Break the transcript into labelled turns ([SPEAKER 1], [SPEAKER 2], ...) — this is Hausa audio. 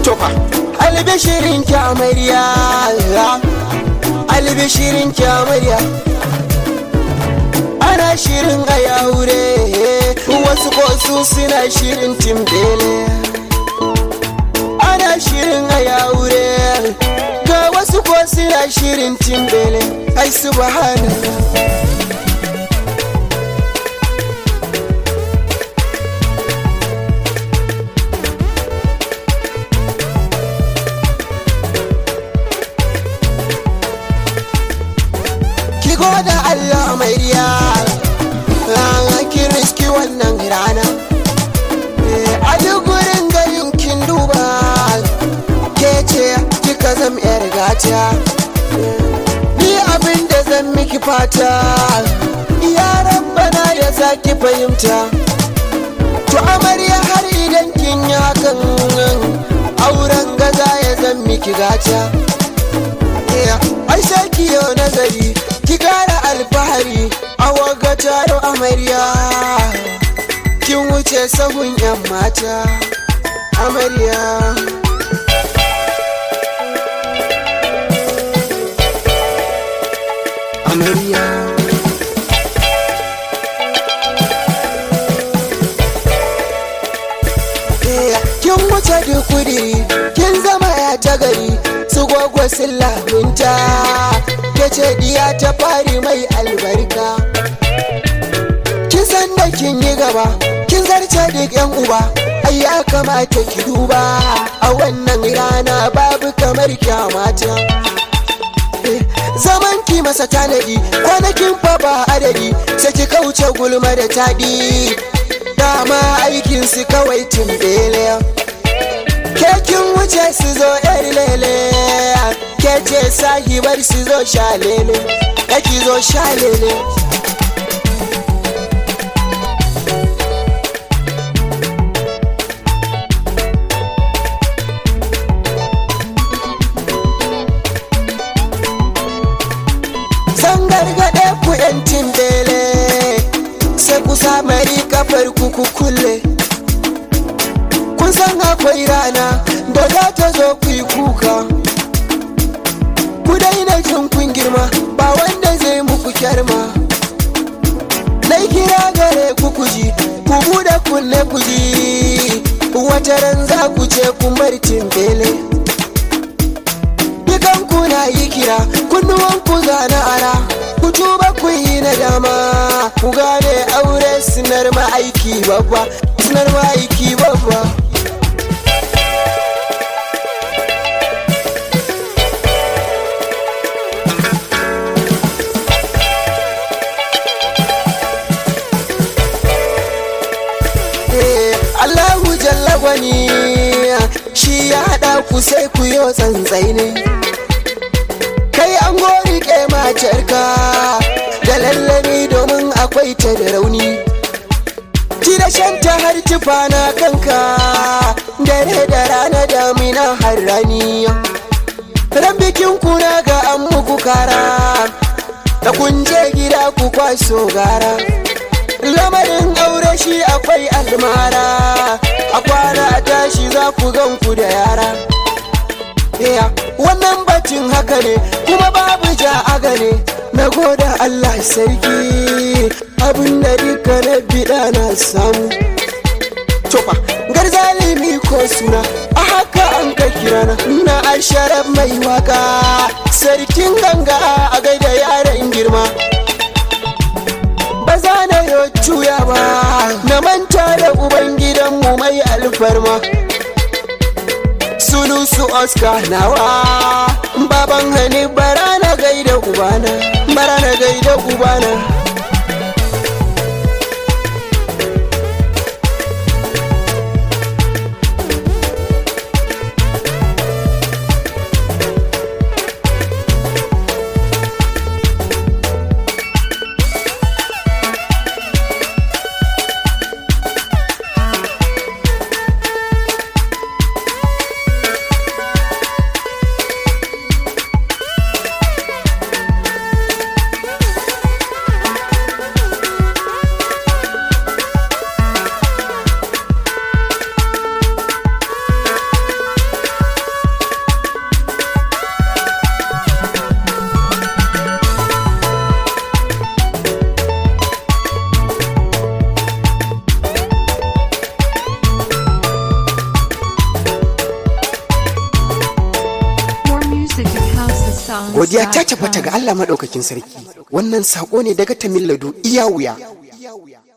[SPEAKER 1] tofa albishirin ki amarya albishirin ki amarya ana shirin a yaure wasu kosu suna shirin timbele ana shirin a yaure ga wasu ko suna shirin timbele ai subhanallah ki goda Allah mai riya rana ki riski wannan rana a duk gurin gayin kin duba ke ce kika zam yar gata ni abin da zan miki fata ya rabbana ya sa ki fahimta to amarya har idan kin yi hakan auren gaza ya zan miki gata ai sai ki yau nazari ki kara alfahari a waga taro amarya kin wuce sahun yan mata amarya amarya kin wuce duk kudiri kin zama ya ta gari su gwagwa sun lamunta ke ce diya ta fari mai albarka kin san da kin yi gaba kin zarce duk yan uba ai ya kamata ki duba a wannan rana babu kamar kyamata zaman ki masa tanadi kwanakin fa ba adadi sai ki kauce gulma da taɗi dama aikin su kawai tumbele ke kin wuce su zo yar lele ke ce sahibar su zo shalele ki zo shalele zan gargaɗe ku yancin bele sai ku samari kafar ku ku kulle kun san akwai rana da za ta zo ku yi kuka ku daina jin kun girma ba wanda zai muku kyarma Nai kira gare ku kuji ku bude kunne kuji wata ran za ku ce ku martin bele dukan ku na yi kira kunnuwan ku zana ara ku tuba ku yi nadama ku gane aure sinar ma'aiki babba sinar ma'aiki babba Allahu jalla gwani shi ya haɗa ku sai ku yi tsantsai ne kai an gori ke matarka da lallami domin akwai ta da rauni ki da shanta har tufa na kanka dare da rana damina har rani ran bikin kuna ga an muku kara da kun je gida ku kwaso gara lamarin aure shi akwai almara a kwana a tashi za ku gan ku da yara Yeah, wannan batun haka ne kuma babu ja aga ne na goda Allah sarki abin da duka na biɗa na samu Tofa, garzalimi ko suna a haka an ka kirana na asharar mai waka sarkin ganga a gaida yaran girma ba za na yi cuya ba na manta da ubangidanmu mai alfarma sulusu oscar nawa baban hani bara na gaida ubana bara na gaida ubana godiya ta tabbata ga Allah maɗaukakin sarki wannan saƙo ne daga tamilladu iya wuya